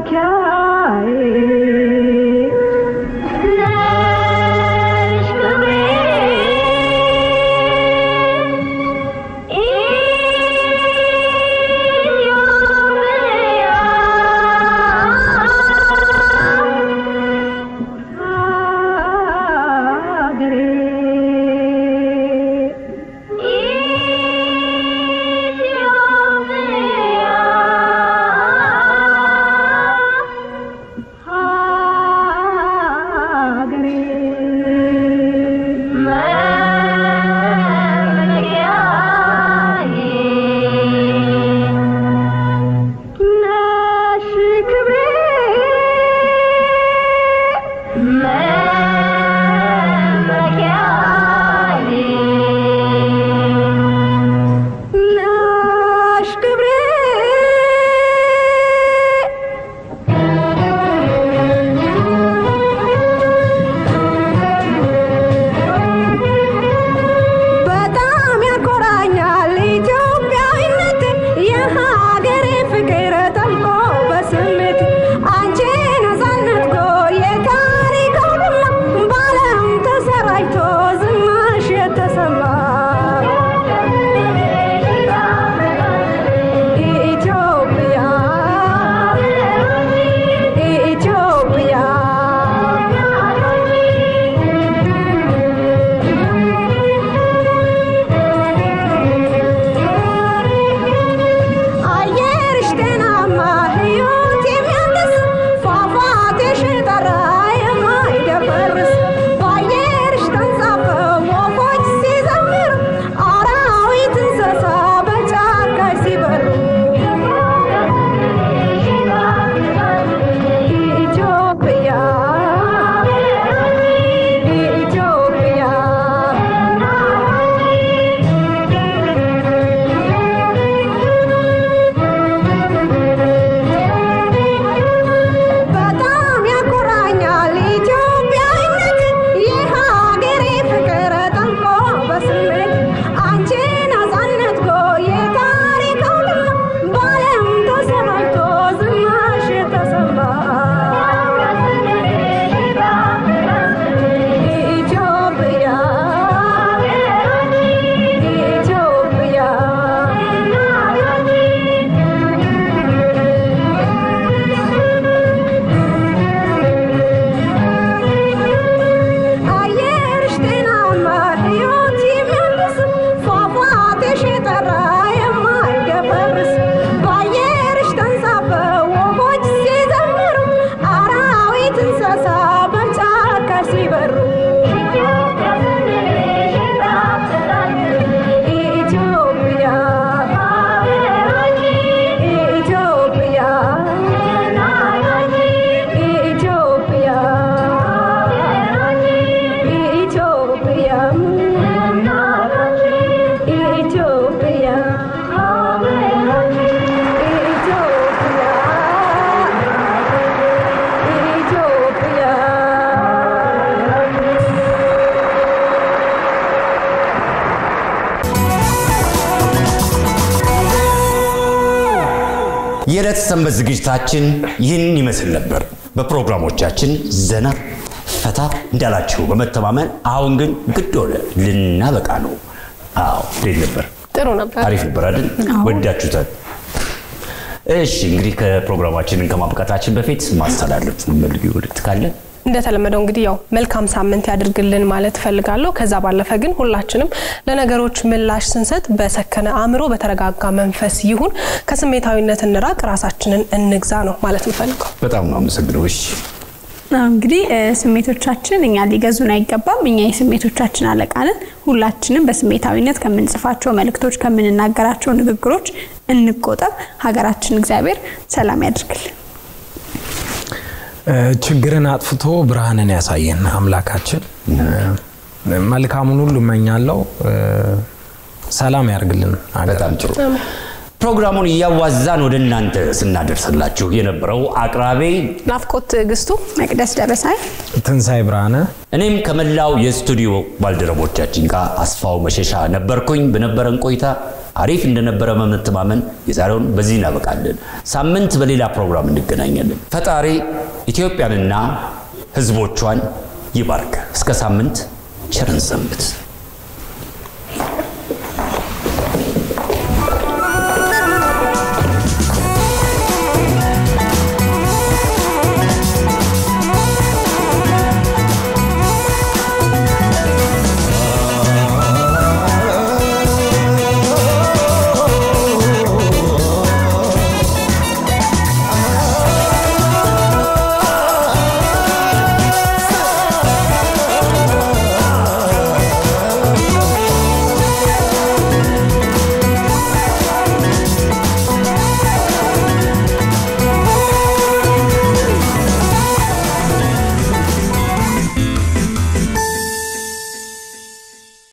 በጣም ያኮራኛል ኢትዮጵያዊነት የሀገሬ ፍቅር ጠልቆ በስሜት አንቺ ነፃነት ጎ የታሪክ ሁላ በዓለም ተሰራጭቶ ዝናሽ የተሰማ ኢትዮጵያ ኢትዮጵያ አየርሽ ጤናማ ሕይወት የሚያድስ ፏፏቴሽ ጠራ የማይደፈርስ በአየርሽ ተንሳፈው ወፎች ሲዘምሩ አራዊት እንስሳ በጫካ ሲበሩ ኢትዮጵያ ኢትዮጵያ በጣም ያኮራኛል ኢትዮጵያዊነት የሀገሬ ፍቅር ጠንቆ በስሜት አንቺ ነፃነት ጎ የታሪክ ሁሉ በዓለም ተሰራጭቶ ዝናሽ የተሰማ ኢትዮጵያ አየርሽ ጤናማ ሕይወት የሚያድስ ፏፏቴሽ የጠራ የማይደፈርስ በአየርሽ ተንሳፈው ወፎች ሲዘምሩ አራዊት እንስሳ በጫካ ሲበሩ ኢትዮጵያ ኢትዮጵያ ኢትዮጵያ ኢትዮጵያ ኢትዮጵያ የዕለት ሰንበት ዝግጅታችን ይህን ይመስል ነበር። በፕሮግራሞቻችን ዘና ፈታ እንዳላችሁ በመተማመን አሁን ግን ግድ ሆነ ልናበቃ ነው። አዎ እንዴት ነበር? ጥሩ ነበር። አሪፍ ነበር አይደል? ወዳችሁታል? እሺ እንግዲህ ከፕሮግራማችንን ከማብቃታችን በፊት ማስተላለፍ የምትፈልጊው መልዕክት ካለ እንደተለመደው እንግዲህ ያው መልካም ሳምንት ያድርግልን ማለት እፈልጋለሁ። ከዛ ባለፈ ግን ሁላችንም ለነገሮች ምላሽ ስንሰጥ በሰከነ አእምሮ፣ በተረጋጋ መንፈስ ይሁን፣ ከስሜታዊነት እንራቅ፣ ራሳችንን እንግዛ ነው ማለት የምፈልገው። በጣም ነው አመሰግነው። እሺ አዎ፣ እንግዲህ እ፣ ስሜቶቻችን እኛ ሊገዙን አይገባም። እኛ የስሜቶቻችን አለቃ ነን። ሁላችንም በስሜታዊነት ከምንጽፋቸው መልእክቶች፣ ከምንናገራቸው ንግግሮች እንቆጠብ። ሀገራችን እግዚአብሔር ሰላም ያድርግልን። እ፣ ችግርን አጥፍቶ ብርሃንን ያሳየን አምላካችን እ፣ መልካሙን ሁሉ እመኛለሁ። እ፣ ሰላም ያርግልን። በጣም ጥሩ። ፕሮግራሙን እያዋዛን ወደ እናንተ ስናደርስላችሁ የነበረው አቅራቢ ናፍቆት ትዕግስቱ፣ መቅደስ ደበሳይ ትንሣኤ ብርሃነ እኔም ከመላው የስቱዲዮ ባልደረቦቻችን ጋር አስፋው መሸሻ ነበርኩኝ። በነበረን ቆይታ አሪፍ እንደነበረ በመተማመን የዛሬውን በዚህ እናበቃለን። ሳምንት በሌላ ፕሮግራም እንገናኛለን። ፈጣሪ ኢትዮጵያንና ሕዝቦቿን ይባርክ። እስከ ሳምንት ቸርን ሰንብት።